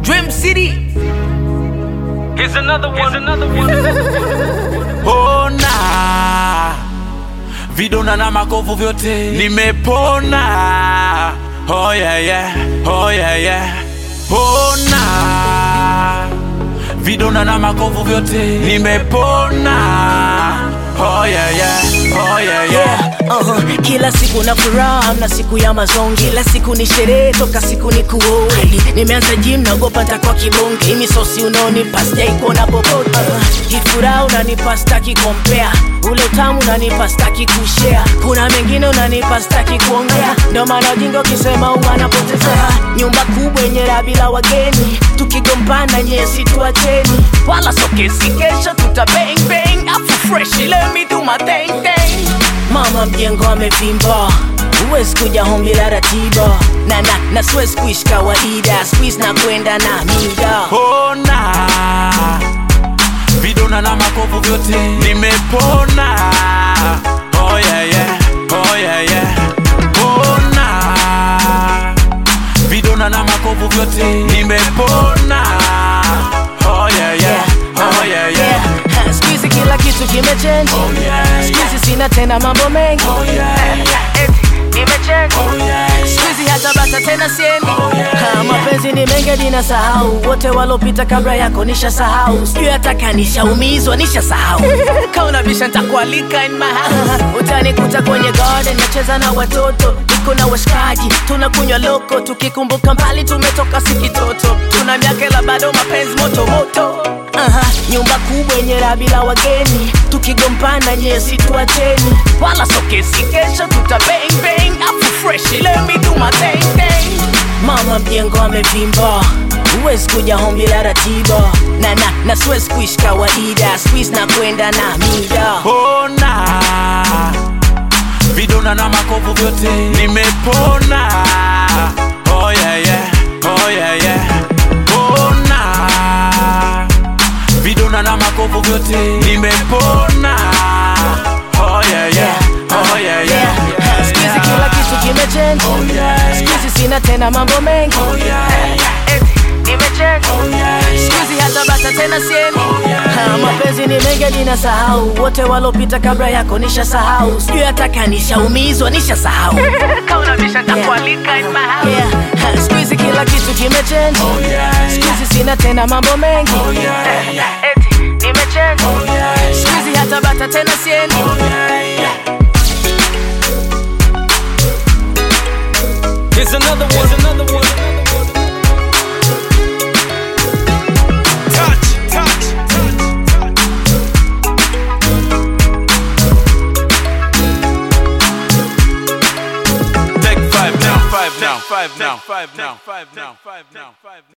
Dream City. Here's another one. Here's another one. Ona vidonda na makovu vyote nimepona. Oh yeah yeah, oh yeah yeah. Ona vidonda na makovu vyote nimepona. Oh yeah yeah, oh yeah yeah. Yeah, uh-huh. Kila siku na furaha na siku ya mazongi, kila siku ni sherehe toka siku ni kuoni. Nimeanza gym naogopa nitakuwa kibonge, hii misosi unaonipa sijaikuona popote. Uh, hii furaha unanipa staki kompea, ule utamu unanipa staki kushare, kuna mengine unanipa staki kuongea, ndio maana ujinga ukisema uwanapotezea. Nyumba kubwa yenye raha bila wageni, tukigombana nyesi tuacheni, wala sokesi, kesho tuta bang bang, afu fresh, let me do my thing thing. Mama mjengo amevimba huwezi kuja home bila ratiba na, na, na siwezi kuishi kawaida squeeze na kwenda na mida Ona vidonda na makovu vyote nimepona. Oh yeah yeah, oh yeah yeah. Ona vidonda na makovu vyote nimepona. Oh yeah yeah, oh yeah yeah. Ha, siku hizi kila kitu kimechange Oh yeah siku yeah, hizi sina tena mambo mengi oh yeah yeah, Eti, nimechange oh yeah siku yeah. hizi hata bata tena siendi Oh, yeah, Ha, mapenzi ni mengi dina sahau wote walopita kabla yako nisha sahau sijui hata kanishaumizwa nisha sahau kauna bisha ntakualika in my house utanikuta kwenye garden nacheza na watoto niko na washikaji tunakunywa loko tukikumbuka mbali tumetoka sikitoto tuna miakela bado mapenzi moto moto Aha, nyumba kubwa yenye raha bila wageni tukigombana nyesi tuacheni wala sokesi kesho tuta bang bang afu fresh let me do my thing thing mama mjengo amevimba huwezi kuja home bila ratiba na, na, na siwezi kuishi kawaida squeeze na kwenda na mida Ona vidonda na makovu vyote nimepona. Oh yeah yeah, oh yeah yeah. Ona vidonda na makovu vyote nimepona. Oh yeah yeah, oh yeah yeah. Ha, siku hizi kila kitu kimechange Oh yeah siku yeah, hizi sina tena mambo mengi oh yeah yeah, Eti, nimechange oh yeah siku yeah. hizi hata bata tena siendi Ha, mapenzi ni mengi ninasahau wote walopita kabla yako nisha sahau sijui hata kanishaumizwa nisha sahau siku hizi kila kitu kimechange Oh yeah siku yeah, hizi sina tena mambo mengi oh yeah yeah, nimechange oh yeah yeah. siku hizi hata bata tena siendi Oh yeah yeah. Here's another one. Here's another one. Touch, touch, touch, Take five now, five now, five now, five now, five now, five now, five now.